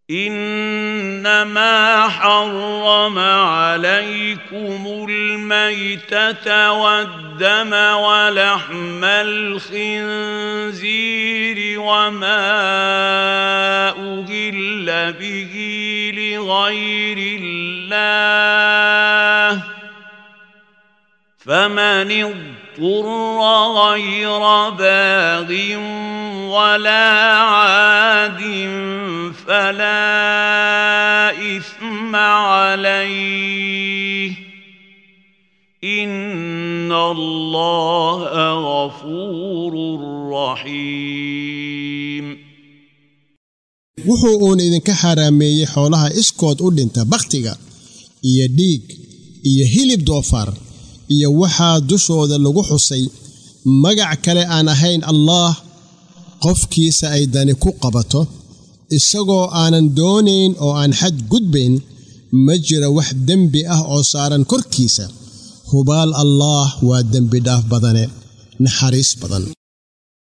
انما حرم عليكم الميته والدم ولحم الخنزير وما اهل به لغير الله فمن اضطر غير باغ ولا عاد فلا اثم عليه ان الله غفور رحيم wuxuu uun idinka xaaraameeyey xoolaha iskood u dhinta bakhtiga iyo dhiig iyo hilib doofaar iyo waxaa dushooda lagu xusay magac kale aan ahayn allaah qofkiisa ay dani ku qabato isagoo aanan doonayn oo aan xad gudbayn ma jira wax dembi ah oo saaran korkiisa hubaal allaah waa dembi dhaaf badane naxariis badan